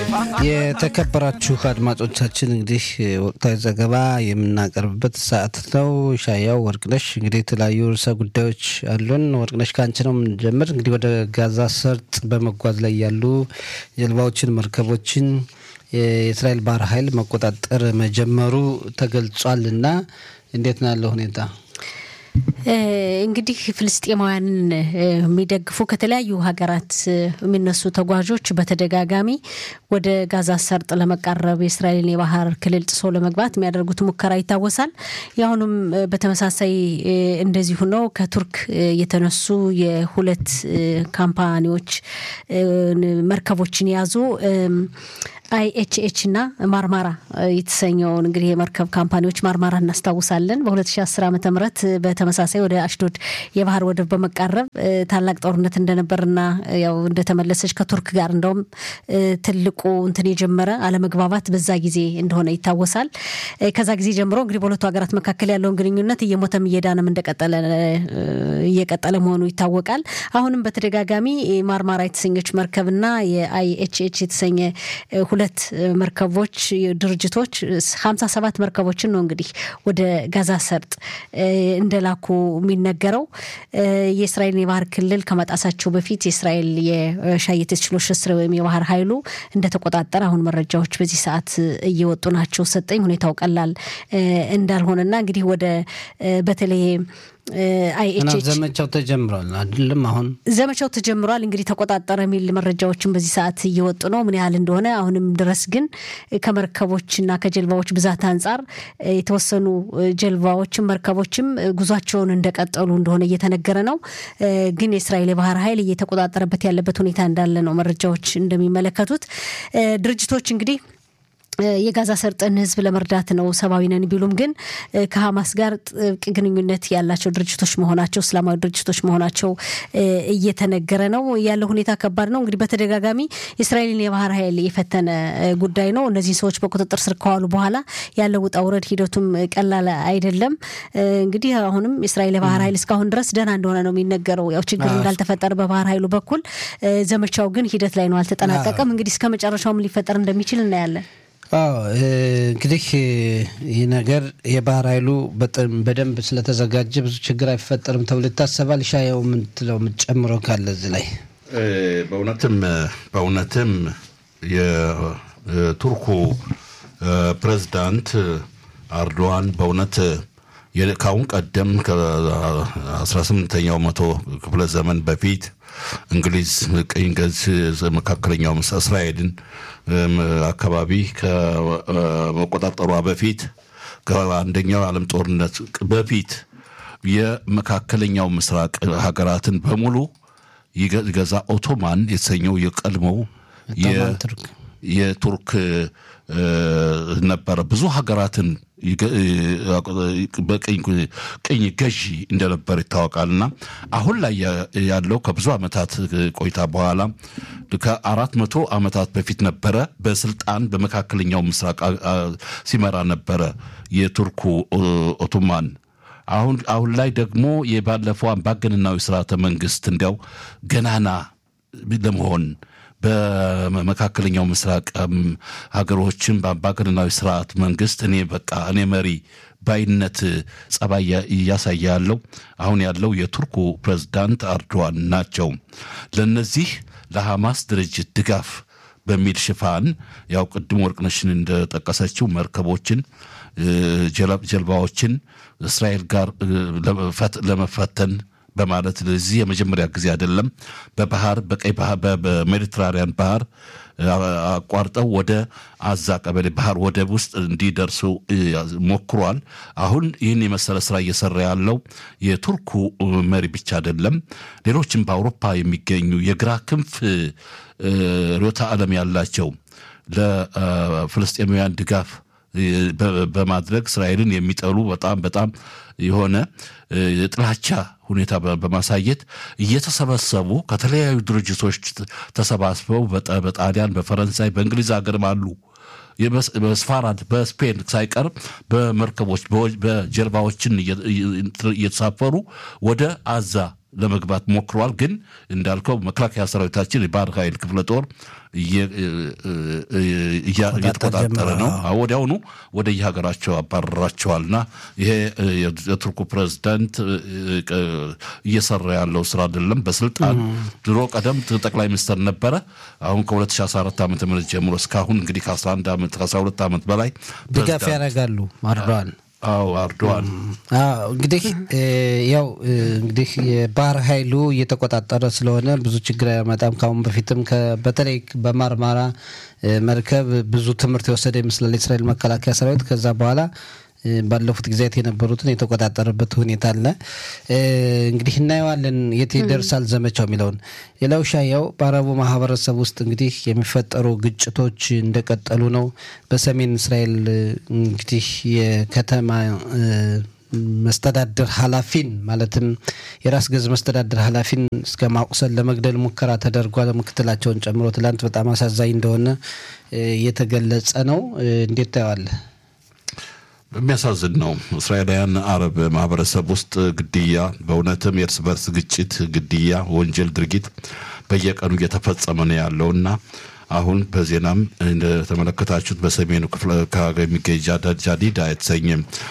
የተከበራችሁ አድማጮቻችን እንግዲህ ወቅታዊ ዘገባ የምናቀርብበት ሰዓት ነው። ሻያው ወርቅነሽ እንግዲህ የተለያዩ ርዕሰ ጉዳዮች አሉን። ወርቅነሽ ከአንቺ ነው የምንጀምር። እንግዲህ ወደ ጋዛ ሰርጥ በመጓዝ ላይ ያሉ ጀልባዎችን፣ መርከቦችን የእስራኤል ባህር ኃይል መቆጣጠር መጀመሩ ተገልጿል እና እንዴት ነው ያለው ሁኔታ? እንግዲህ ፍልስጤማውያንን የሚደግፉ ከተለያዩ ሀገራት የሚነሱ ተጓዦች በተደጋጋሚ ወደ ጋዛ ሰርጥ ለመቃረብ የእስራኤልን የባህር ክልል ጥሶ ለመግባት የሚያደርጉት ሙከራ ይታወሳል። የአሁኑም በተመሳሳይ እንደዚሁ ነው። ከቱርክ የተነሱ የሁለት ካምፓኒዎች መርከቦችን የያዙ አይኤችኤች እና ማርማራ የተሰኘውን እንግዲህ የመርከብ ካምፓኒዎች ማርማራ እናስታውሳለን። በ2010 ዓ ም በተመሳሳይ ወደ አሽዶድ የባህር ወደብ በመቃረብ ታላቅ ጦርነት እንደነበርና ያው እንደተመለሰች ከቱርክ ጋር እንደውም ትልቁ እንትን የጀመረ አለመግባባት በዛ ጊዜ እንደሆነ ይታወሳል። ከዛ ጊዜ ጀምሮ እንግዲህ በሁለቱ ሀገራት መካከል ያለውን ግንኙነት እየሞተም እየዳነም እንደቀጠለ እየቀጠለ መሆኑ ይታወቃል። አሁንም በተደጋጋሚ ማርማራ የተሰኘች መርከብና የአይኤችኤች የተሰኘ ሁለት መርከቦች ድርጅቶች ሀምሳ ሰባት መርከቦችን ነው እንግዲህ ወደ ጋዛ ሰርጥ እንደላኩ የሚነገረው የእስራኤልን የባህር ክልል ከመጣሳቸው በፊት የእስራኤል የሻየት ችሎች ስር ወይም የባህር ኃይሉ እንደተቆጣጠረ አሁን መረጃዎች በዚህ ሰዓት እየወጡ ናቸው። ሰጠኝ ሁኔታው ቀላል እንዳልሆነና እንግዲህ ወደ በተለይ አይኤችኤች ዘመቻው ተጀምሯል አይደለም? አሁን ዘመቻው ተጀምሯል። እንግዲህ ተቆጣጠረ የሚል መረጃዎችን በዚህ ሰዓት እየወጡ ነው። ምን ያህል እንደሆነ አሁንም ድረስ ግን ከመርከቦችና ከጀልባዎች ብዛት አንጻር የተወሰኑ ጀልባዎችም መርከቦችም ጉዟቸውን እንደቀጠሉ እንደሆነ እየተነገረ ነው። ግን የእስራኤል የባህር ኃይል እየተቆጣጠረበት ያለበት ሁኔታ እንዳለ ነው መረጃዎች እንደሚመለከቱት ድርጅቶች እንግዲህ የጋዛ ሰርጥን ሕዝብ ለመርዳት ነው ሰብአዊ ነን ቢሉም ግን ከሀማስ ጋር ጥብቅ ግንኙነት ያላቸው ድርጅቶች መሆናቸው እስላማዊ ድርጅቶች መሆናቸው እየተነገረ ነው። ያለው ሁኔታ ከባድ ነው። እንግዲህ በተደጋጋሚ የእስራኤልን የባህር ኃይል የፈተነ ጉዳይ ነው። እነዚህ ሰዎች በቁጥጥር ስር ከዋሉ በኋላ ያለው ውጣ ውረድ ሂደቱም ቀላል አይደለም። እንግዲህ አሁንም የእስራኤል የባህር ኃይል እስካሁን ድረስ ደህና እንደሆነ ነው የሚነገረው። ያው ችግር እንዳልተፈጠረ በባህር ኃይሉ በኩል ዘመቻው ግን ሂደት ላይ ነው፣ አልተጠናቀቀም። እንግዲህ እስከ መጨረሻውም ሊፈጠር እንደሚችል እናያለን። አዎ እንግዲህ ይህ ነገር የባህር ኃይሉ በደንብ ስለተዘጋጀ ብዙ ችግር አይፈጠርም ተብሎ ይታሰባል። ሻየው የምትለው የምትጨምረው ካለ እዚህ ላይ በእውነትም በእውነትም የቱርኩ ፕሬዝዳንት አርዶዋን በእውነት ከአሁን ቀደም ከ18ኛው መቶ ክፍለ ዘመን በፊት እንግሊዝ ቅኝ ገዝ መካከለኛው እስራኤልን አካባቢ ከመቆጣጠሯ በፊት ከአንደኛው የዓለም ጦርነት በፊት የመካከለኛው ምስራቅ ሀገራትን በሙሉ ይገዛ ኦቶማን የተሰኘው የቀድሞው የቱርክ ነበረ። ብዙ ሀገራትን በቅኝ ገዢ እንደነበር ይታወቃል። እና አሁን ላይ ያለው ከብዙ ዓመታት ቆይታ በኋላ ከአራት መቶ ዓመታት በፊት ነበረ በስልጣን በመካከለኛው ምስራቅ ሲመራ ነበረ የቱርኩ ኦቶማን። አሁን አሁን ላይ ደግሞ የባለፈው አምባገነናዊ ስርዓተ መንግስት እንዲያው ገናና ለመሆን በመካከለኛው ምስራቅ ሀገሮችን በአምባገነናዊ ስርዓት መንግስት እኔ በቃ እኔ መሪ ባይነት ጸባይ እያሳየ ያለው አሁን ያለው የቱርኩ ፕሬዝዳንት አርዶዋን ናቸው። ለነዚህ ለሐማስ ድርጅት ድጋፍ በሚል ሽፋን ያው ቅድም ወርቅነሽን እንደጠቀሰችው መርከቦችን፣ ጀልባዎችን እስራኤል ጋር ለመፈተን በማለት ለዚህ የመጀመሪያ ጊዜ አይደለም። በባህር በቀይ ባህር በሜዲትራሪያን ባህር አቋርጠው ወደ አዛ ቀበሌ ባህር ወደብ ውስጥ እንዲደርሱ ሞክሯል። አሁን ይህን የመሰለ ስራ እየሰራ ያለው የቱርኩ መሪ ብቻ አይደለም። ሌሎችም በአውሮፓ የሚገኙ የግራ ክንፍ ርዕዮተ ዓለም ያላቸው ለፍልስጤማውያን ድጋፍ በማድረግ እስራኤልን የሚጠሉ በጣም በጣም የሆነ የጥላቻ ሁኔታ በማሳየት እየተሰበሰቡ ከተለያዩ ድርጅቶች ተሰባስበው በጣሊያን፣ በፈረንሳይ፣ በእንግሊዝ ሀገርም አሉ። በስፋራድ በስፔን ሳይቀር በመርከቦች በጀልባዎችን እየተሳፈሩ ወደ አዛ ለመግባት ሞክረዋል። ግን እንዳልከው መከላከያ ሰራዊታችን የባህር ኃይል ክፍለ ጦር እየተቆጣጠረ ነው። ወዲያውኑ ወደ የሀገራቸው አባረራቸዋልና ይሄ የቱርኩ ፕሬዝዳንት እየሰራ ያለው ስራ አይደለም። በስልጣን ድሮ ቀደም ጠቅላይ ሚኒስትር ነበረ። አሁን ከ2014 ዓ ም ጀምሮ እስካሁን እንግዲህ ከ11 ዓመት ከ12 ዓመት በላይ ድጋፍ ያደርጋሉ አርዶዋን አዎ አርዶዋን እንግዲህ ያው እንግዲህ የባህር ኃይሉ እየተቆጣጠረ ስለሆነ ብዙ ችግር አያመጣም። ከአሁን በፊትም በተለይ በማርማራ መርከብ ብዙ ትምህርት የወሰደ ይመስላል የእስራኤል መከላከያ ሰራዊት። ከዛ በኋላ ባለፉት ጊዜያት የነበሩትን የተቆጣጠረበት ሁኔታ አለ። እንግዲህ እናየዋለን የት ይደርሳል ዘመቻው የሚለውን። ሌላው ሻያው በአረቡ ማህበረሰብ ውስጥ እንግዲህ የሚፈጠሩ ግጭቶች እንደቀጠሉ ነው። በሰሜን እስራኤል እንግዲህ የከተማ መስተዳድር ኃላፊን ማለትም የራስ ገዝ መስተዳድር ኃላፊን እስከ ማቁሰል ለመግደል ሙከራ ተደርጓል። ምክትላቸውን ጨምሮ ትላንት በጣም አሳዛኝ እንደሆነ እየተገለጸ ነው። እንዴት ታየዋለህ? የሚያሳዝን ነው። እስራኤላውያን አረብ ማህበረሰብ ውስጥ ግድያ፣ በእውነትም የእርስ በርስ ግጭት፣ ግድያ፣ ወንጀል ድርጊት በየቀኑ እየተፈጸመ ነው ያለው እና አሁን በዜናም እንደተመለከታችሁት በሰሜኑ ክፍለ የሚገኝ ጃዲዳ የተሰኘ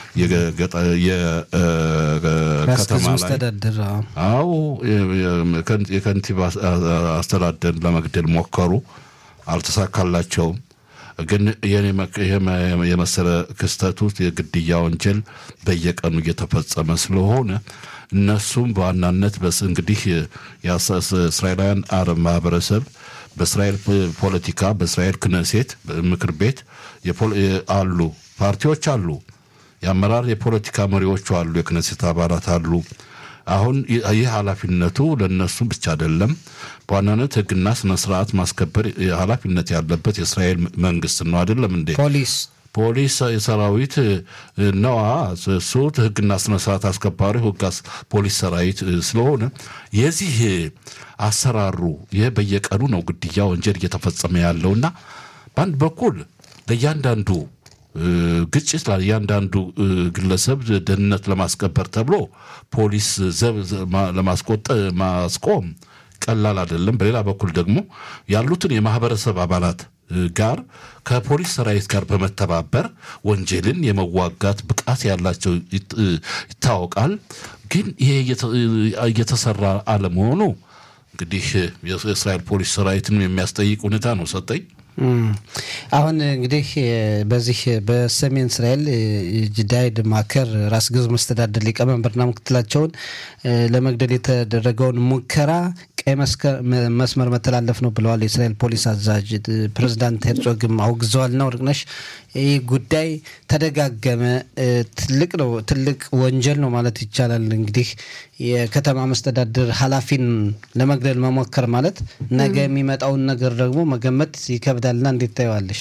የከተማ ላይ አዎ የከንቲባ አስተዳደር ለመግደል ሞከሩ፣ አልተሳካላቸውም። ግን የመሰለ ክስተት ውስጥ የግድያ ወንጀል በየቀኑ እየተፈጸመ ስለሆነ እነሱም በዋናነት እንግዲህ እስራኤላውያን አረብ ማህበረሰብ በእስራኤል ፖለቲካ በእስራኤል ክነሴት ምክር ቤት አሉ፣ ፓርቲዎች አሉ፣ የአመራር የፖለቲካ መሪዎቹ አሉ፣ የክነሴት አባላት አሉ። አሁን ይህ ኃላፊነቱ ለእነሱ ብቻ አይደለም። በዋናነት ሕግና ስነ ስርዓት ማስከበር ኃላፊነት ያለበት የእስራኤል መንግስት ነው። አይደለም እንዴ? ፖሊስ ፖሊስ የሰራዊት ነዋ። እሱ ሕግና ስነ ስርዓት አስከባሪ ሕግ ፖሊስ ሰራዊት ስለሆነ የዚህ አሰራሩ ይህ በየቀኑ ነው ግድያ ወንጀል እየተፈጸመ ያለውና በአንድ በኩል ለእያንዳንዱ ግጭት ለእያንዳንዱ ግለሰብ ደህንነት ለማስከበር ተብሎ ፖሊስ ዘብ ለማስቆጠ ማስቆም ቀላል አይደለም። በሌላ በኩል ደግሞ ያሉትን የማህበረሰብ አባላት ጋር ከፖሊስ ሰራዊት ጋር በመተባበር ወንጀልን የመዋጋት ብቃት ያላቸው ይታወቃል። ግን ይሄ እየተሰራ አለመሆኑ እንግዲህ የእስራኤል ፖሊስ ሰራዊትን የሚያስጠይቅ ሁኔታ ነው። ሰጠኝ አሁን እንግዲህ በዚህ በሰሜን እስራኤል ጅዳይድ ማከር ራስ ገዝ መስተዳደር ሊቀመንበርና ምክትላቸውን ለመግደል የተደረገውን ሙከራ ቀይ መስመር መተላለፍ ነው ብለዋል የእስራኤል ፖሊስ አዛዥ። ፕሬዚዳንት ሄርጾግም አውግዘዋልና ወርቅነሽ ይህ ጉዳይ ተደጋገመ። ትልቅ ነው፣ ትልቅ ወንጀል ነው ማለት ይቻላል። እንግዲህ የከተማ መስተዳድር ኃላፊን ለመግደል መሞከር ማለት ነገ የሚመጣውን ነገር ደግሞ መገመት ይከብዳልና እንዴት ታየዋለሽ?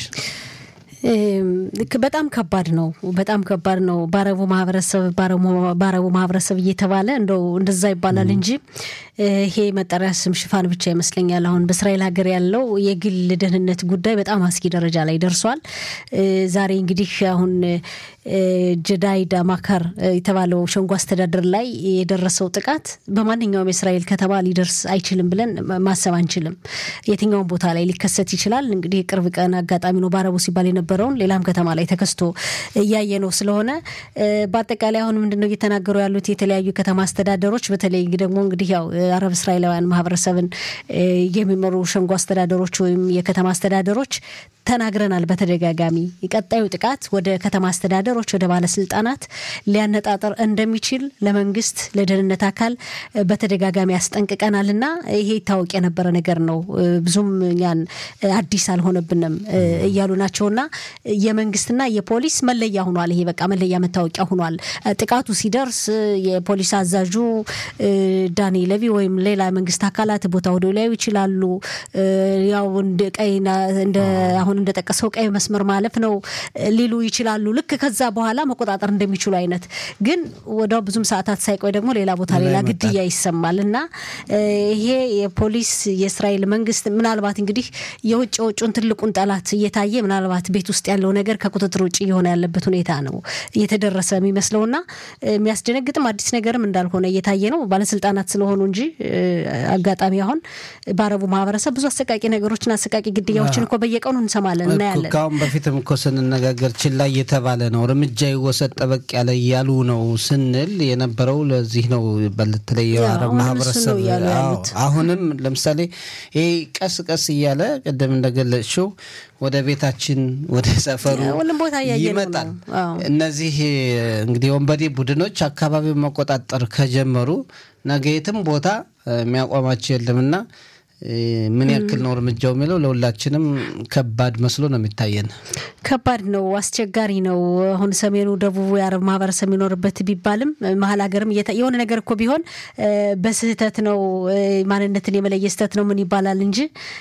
በጣም ከባድ ነው። በጣም ከባድ ነው። በአረቡ ማህበረሰብ በአረቡ ማህበረሰብ እየተባለ እንደው እንደዛ ይባላል እንጂ ይሄ መጠሪያ ስም ሽፋን ብቻ ይመስለኛል። አሁን በእስራኤል ሀገር ያለው የግል ደህንነት ጉዳይ በጣም አስጊ ደረጃ ላይ ደርሷል። ዛሬ እንግዲህ አሁን ጀዳይዳ ማካር የተባለው ሸንጎ አስተዳደር ላይ የደረሰው ጥቃት በማንኛውም የእስራኤል ከተማ ሊደርስ አይችልም ብለን ማሰብ አንችልም። የትኛውም ቦታ ላይ ሊከሰት ይችላል። እንግዲህ የቅርብ ቀን አጋጣሚ ነው በአረቡ ሲባል የነበረውን ሌላም ከተማ ላይ ተከስቶ እያየ ነው ስለሆነ በአጠቃላይ አሁን ምንድነው እየተናገሩ ያሉት የተለያዩ ከተማ አስተዳደሮች በተለይ ደግሞ እንግዲህ ያው አረብ እስራኤላውያን ማህበረሰብን የሚመሩ ሸንጎ አስተዳደሮች ወይም የከተማ አስተዳደሮች ተናግረናል በተደጋጋሚ ቀጣዩ ጥቃት ወደ ከተማ አስተዳደሮች ወደ ባለስልጣናት ሊያነጣጠር እንደሚችል ለመንግስት ለደህንነት አካል በተደጋጋሚ ያስጠንቅቀናል እና ይሄ ይታወቅ የነበረ ነገር ነው ብዙም እኛን አዲስ አልሆነብንም እያሉ ናቸውና የመንግስትና የፖሊስ መለያ ሆኗል ይሄ በቃ መለያ መታወቂያ ሆኗል ጥቃቱ ሲደርስ የፖሊስ አዛዡ ዳኒ ለቪ ወይም ሌላ መንግስት አካላት ቦታ ወደ ሊያዩ ይችላሉ ያው እንደ ቀይና እንደ አሁን አሁን እንደጠቀሰው ቀይ መስመር ማለፍ ነው ሊሉ ይችላሉ። ልክ ከዛ በኋላ መቆጣጠር እንደሚችሉ አይነት ግን ወዲያው ብዙም ሰዓታት ሳይቆይ ደግሞ ሌላ ቦታ ሌላ ግድያ ይሰማል እና ይሄ የፖሊስ የእስራኤል መንግስት ምናልባት እንግዲህ የውጭ የውጩን ትልቁን ጠላት እየታየ ምናልባት ቤት ውስጥ ያለው ነገር ከቁጥጥር ውጭ እየሆነ ያለበት ሁኔታ ነው እየተደረሰ የሚመስለውና የሚያስደነግጥም አዲስ ነገርም እንዳልሆነ እየታየ ነው። ባለስልጣናት ስለሆኑ እንጂ አጋጣሚ አሁን በአረቡ ማህበረሰብ ብዙ አሰቃቂ ነገሮችን አሰቃቂ ግድያዎችን እኮ በየቀኑ እንሰማለን እናያለን። ከአሁን በፊትም እኮ ስንነጋገር ችላ እየተባለ ነው፣ እርምጃ ይወሰድ ጠበቅ ያለ እያሉ ነው ስንል የነበረው ለዚህ ነው። በተለይ የአረብ ማህበረሰብ አሁንም ለምሳሌ ይህ ቀስ ቀስ እያለ ቅድም እንደገለጽሽው ወደ ቤታችን ወደ ሰፈሩ ይመጣል። እነዚህ እንግዲህ ወንበዴ ቡድኖች አካባቢውን መቆጣጠር ከጀመሩ ነገ የትም ቦታ የሚያቋማቸው የለምና ምን ያክል ነው እርምጃው የሚለው ለሁላችንም ከባድ መስሎ ነው የሚታየን። ከባድ ነው፣ አስቸጋሪ ነው። አሁን ሰሜኑ፣ ደቡቡ የአረብ ማህበረሰብ የሚኖርበት ቢባልም መሀል ሀገርም የሆነ ነገር እኮ ቢሆን በስህተት ነው ማንነትን የመለየ ስህተት ነው ምን ይባላል እንጂ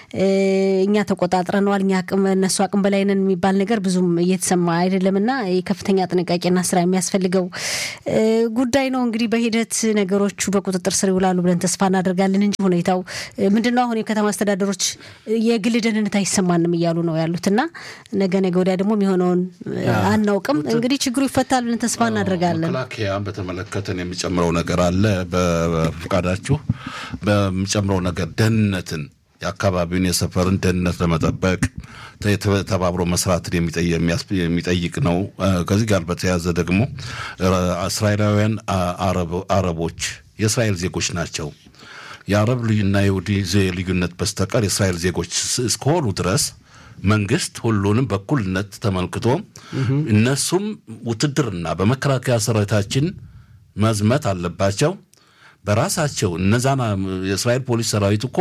እኛ ተቆጣጥረነዋል፣ እኛ እነሱ አቅም በላይ ነን የሚባል ነገር ብዙም እየተሰማ አይደለም እና ከፍተኛ ጥንቃቄና ስራ የሚያስፈልገው ጉዳይ ነው። እንግዲህ በሂደት ነገሮቹ በቁጥጥር ስር ይውላሉ ብለን ተስፋ እናደርጋለን እንጂ ሁኔታው ምንድነው አሁን የከተማ አስተዳደሮች የግል ደህንነት አይሰማንም እያሉ ነው ያሉት እና ነገ ነገ ወዲያ ደግሞ የሚሆነውን አናውቅም። እንግዲህ ችግሩ ይፈታል ብለን ተስፋ እናደርጋለን። መከላከያን በተመለከተን የሚጨምረው ነገር አለ። በፈቃዳችሁ በሚጨምረው ነገር ደህንነትን የአካባቢውን የሰፈርን ደህንነት ለመጠበቅ ተባብሮ መስራትን የሚጠይቅ ነው። ከዚህ ጋር በተያያዘ ደግሞ እስራኤላውያን አረቦች የእስራኤል ዜጎች ናቸው። የአረብ ልዩና የይሁዲ ልዩነት በስተቀር የእስራኤል ዜጎች እስከሆኑ ድረስ መንግስት ሁሉንም በኩልነት ተመልክቶ እነሱም ውትድርና በመከላከያ ሰራዊታችን መዝመት አለባቸው። በራሳቸው እነዛን የእስራኤል ፖሊስ ሰራዊት እኮ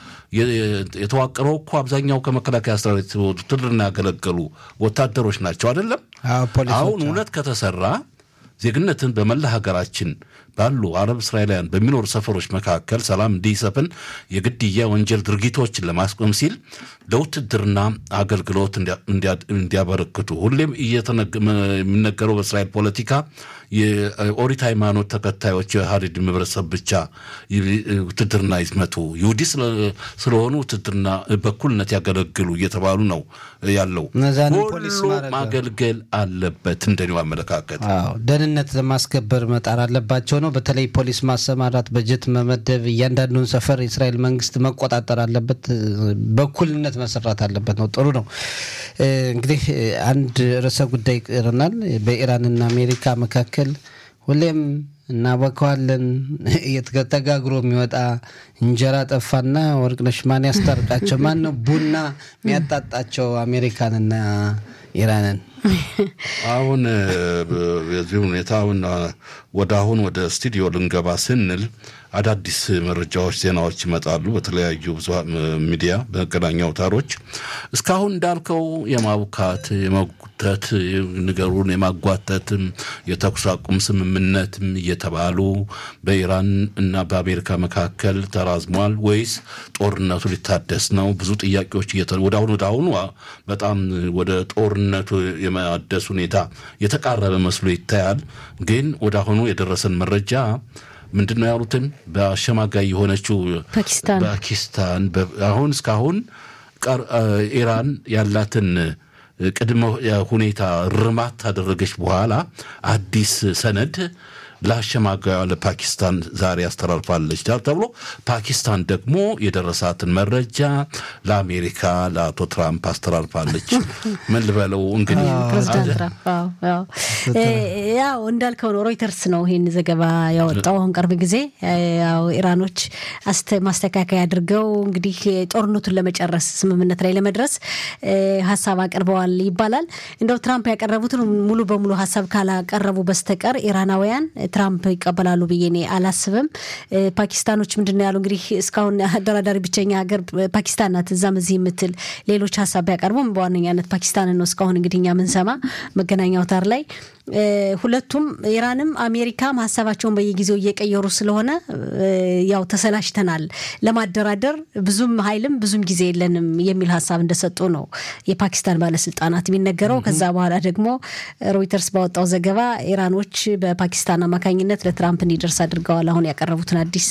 የተዋቀረው እኮ አብዛኛው ከመከላከያ ሰራዊት ውትድርና ያገለገሉ ወታደሮች ናቸው አይደለም። አሁን እውነት ከተሰራ ዜግነትን በመላ ሀገራችን ባሉ አረብ እስራኤላውያን በሚኖሩ ሰፈሮች መካከል ሰላም እንዲሰፍን የግድያ ወንጀል ድርጊቶችን ለማስቆም ሲል ለውትድርና አገልግሎት እንዲያበረክቱ ሁሌም የሚነገረው በእስራኤል ፖለቲካ የኦሪት ሃይማኖት ተከታዮች የሀዲድ ማህበረሰብ ብቻ ውትድርና ይዝመቱ፣ ይሁዲ ስለሆኑ ውትድርና በኩልነት ያገለግሉ እየተባሉ ነው ያለው። ሁሉ ማገልገል አለበት። እንደኔው አመለካከት ደህንነት ለማስከበር መጣር አለባቸው ነው። በተለይ ፖሊስ ማሰማራት፣ በጀት መመደብ፣ እያንዳንዱን ሰፈር የእስራኤል መንግስት መቆጣጠር አለበት። በኩልነት መሰራት አለበት ነው። ጥሩ ነው። እንግዲህ አንድ ርዕሰ ጉዳይ ይቀረናል። በኢራንና አሜሪካ መካከል ሁሌም እናበከዋለን ተጋግሮ የሚወጣ እንጀራ ጠፋና ወርቅነሽ ማን ያስታርቃቸው? ማን ነው ቡና የሚያጣጣቸው አሜሪካንና ኢራንን? አሁን በዚህ ሁኔታ አሁን ወደ አሁን ወደ ስቱዲዮ ልንገባ ስንል አዳዲስ መረጃዎች፣ ዜናዎች ይመጣሉ በተለያዩ ብዙሃን ሚዲያ በመገናኛ አውታሮች። እስካሁን እንዳልከው የማቡካት የመጉተት ነገሩን የማጓተትም የተኩስ አቁም ስምምነትም እየተባሉ በኢራን እና በአሜሪካ መካከል ተራዝሟል ወይስ ጦርነቱ ሊታደስ ነው? ብዙ ጥያቄዎች ወደ አሁኑ ወደ አሁኑ በጣም ወደ ጦርነቱ የማደስ ሁኔታ የተቃረበ መስሎ ይታያል። ግን ወደ አሁኑ የደረሰን መረጃ ምንድን ነው ያሉትን በአሸማጋይ የሆነችው ፓኪስታን ፓኪስታን አሁን እስካሁን ኢራን ያላትን ቅድመ ሁኔታ ርማት ታደረገች በኋላ አዲስ ሰነድ ለአሸማጋዩ ለፓኪስታን ዛሬ አስተላልፋለች ተብሎ ፓኪስታን ደግሞ የደረሳትን መረጃ ለአሜሪካ ለአቶ ትራምፕ አስተላልፋለች። ምን ልበለው እንግዲህ ፕሬዚዳንት ትራምፕ ያው እንዳልከው ነው። ሮይተርስ ነው ይህን ዘገባ ያወጣው አሁን ቅርብ ጊዜ። ያው ኢራኖች ማስተካከያ አድርገው እንግዲህ ጦርነቱን ለመጨረስ ስምምነት ላይ ለመድረስ ሀሳብ አቅርበዋል ይባላል። እንደው ትራምፕ ያቀረቡትን ሙሉ በሙሉ ሀሳብ ካላቀረቡ በስተቀር ኢራናውያን ትራምፕ ይቀበላሉ ብዬ እኔ አላስብም። ፓኪስታኖች ምንድን ነው ያሉ እንግዲህ እስካሁን አደራዳሪ ብቸኛ ሀገር ፓኪስታን ናት። እዛም እዚህ የምትል ሌሎች ሀሳብ ቢያቀርቡም በዋነኛነት ፓኪስታንን ነው እስካሁን እንግዲህ እኛ ምንሰማ መገናኛ አውታር ላይ ሁለቱም ኢራንም አሜሪካም ሀሳባቸውን በየጊዜው እየቀየሩ ስለሆነ ያው ተሰላችተናል፣ ለማደራደር ብዙም ኃይልም ብዙም ጊዜ የለንም የሚል ሀሳብ እንደሰጡ ነው የፓኪስታን ባለስልጣናት የሚነገረው። ከዛ በኋላ ደግሞ ሮይተርስ ባወጣው ዘገባ ኢራኖች በፓኪስታን አማካኝነት ለትራምፕ እንዲደርስ አድርገዋል አሁን ያቀረቡትን አዲስ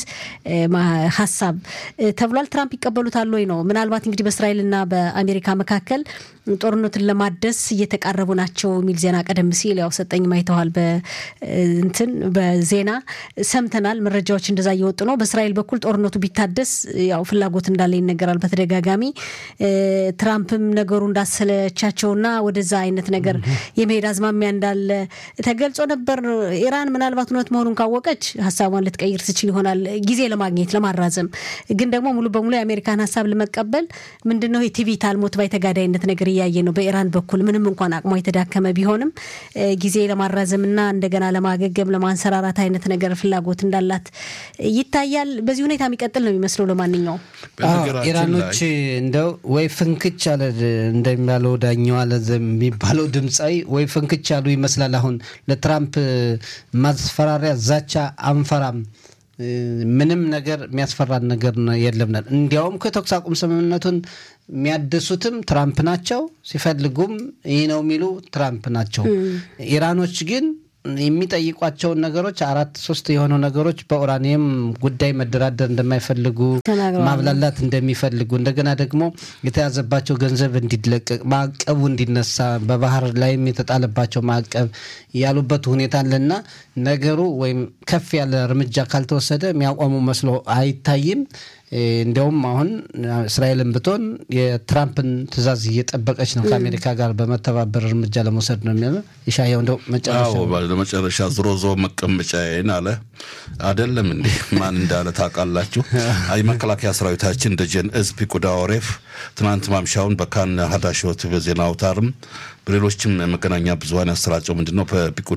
ሀሳብ ተብሏል። ትራምፕ ይቀበሉታል ወይ ነው። ምናልባት እንግዲህ በእስራኤልና በአሜሪካ መካከል ጦርነቱን ለማደስ እየተቃረቡ ናቸው የሚል ዜና ቀደም ሲል ያው ሰጠኝ ማይተዋል በእንትን በዜና ሰምተናል። መረጃዎች እንደዛ እየወጡ ነው። በእስራኤል በኩል ጦርነቱ ቢታደስ ያው ፍላጎት እንዳለ ይነገራል በተደጋጋሚ ትራምፕም ነገሩ እንዳሰለቻቸውና ወደዛ አይነት ነገር የመሄድ አዝማሚያ እንዳለ ተገልጾ ነበር። ኢራን ምናልባት እውነት መሆኑን ካወቀች ሀሳቧን ልትቀይር ትችል ይሆናል ጊዜ ለማግኘት ለማራዘም። ግን ደግሞ ሙሉ በሙሉ የአሜሪካን ሀሳብ ለመቀበል ምንድነው የቲቪት አልሞት ባይ ተጋዳይነት ነገር እያየ ነው በኢራን በኩል ምንም እንኳን አቅሟ የተዳከመ ቢሆንም ጊዜ ለማራዘምና እንደገና ለማገገም ለማንሰራራት አይነት ነገር ፍላጎት እንዳላት ይታያል። በዚህ ሁኔታ የሚቀጥል ነው የሚመስለው። ለማንኛውም ኢራኖች እንደው ወይ ፍንክች አለ እንደሚባለው ዳኛው አለ የሚባለው ድምፃዊ ወይ ፍንክች አሉ ይመስላል። አሁን ለትራምፕ ማስፈራሪያ ዛቻ አንፈራም ምንም ነገር የሚያስፈራን ነገር የለም። እንዲያውም ከተኩስ አቁም ስምምነቱን የሚያድሱትም ትራምፕ ናቸው፣ ሲፈልጉም ይህ ነው የሚሉ ትራምፕ ናቸው። ኢራኖች ግን የሚጠይቋቸውን ነገሮች አራት ሶስት የሆኑ ነገሮች በኡራኒየም ጉዳይ መደራደር እንደማይፈልጉ ማብላላት እንደሚፈልጉ እንደገና ደግሞ የተያዘባቸው ገንዘብ እንዲለቀቅ ማዕቀቡ እንዲነሳ በባህር ላይም የተጣለባቸው ማዕቀብ ያሉበት ሁኔታ አለና ነገሩ ወይም ከፍ ያለ እርምጃ ካልተወሰደ የሚያቆሙ መስሎ አይታይም። እንዲያውም አሁን እስራኤልን ብትሆን የትራምፕን ትዕዛዝ እየጠበቀች ነው ከአሜሪካ ጋር በመተባበር እርምጃ ለመውሰድ ነው የሚሆነ ይሻየው እንደው ለመጨረሻ ዝሮ ዞ መቀመጫዬን አለ አደለም እንዴ? ማን እንዳለ ታውቃላችሁ? የመከላከያ ሰራዊታችን ደጀን እዝ ፒቁዳ ኦሬፍ ትናንት ማምሻውን በካን ሀዳሾት በዜና አውታርም በሌሎችም መገናኛ ብዙኃን ያሰራጨው ምንድን ነው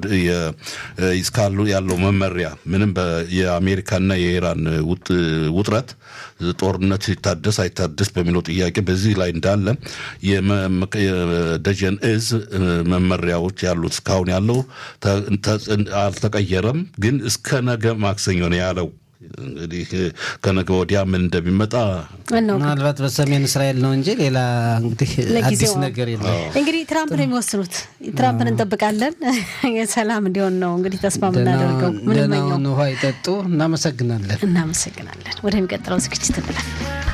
እስካሉ ያለው መመሪያ ምንም የአሜሪካና የኢራን ውጥረት ጦርነት ይታደስ አይታደስ በሚለው ጥያቄ በዚህ ላይ እንዳለ የደጀን እዝ መመሪያዎች ያሉት እስካሁን ያለው አልተቀየረም፣ ግን እስከ ነገ ማክሰኞ ነው ያለው። እንግዲህ ከነገ ወዲያ ምን እንደሚመጣ ምናልባት በሰሜን እስራኤል ነው እንጂ ሌላ እንግዲህ አዲስ ነገር የለም። እንግዲህ ትራምፕ ነው የሚወስኑት። ትራምፕን እንጠብቃለን። የሰላም እንዲሆን ነው እንግዲህ ተስፋ የምናደርገው። ደህናውን ውሃ ይጠጡ። እናመሰግናለን። እናመሰግናለን። ወደሚቀጥለው ዝግጅት እንላለን።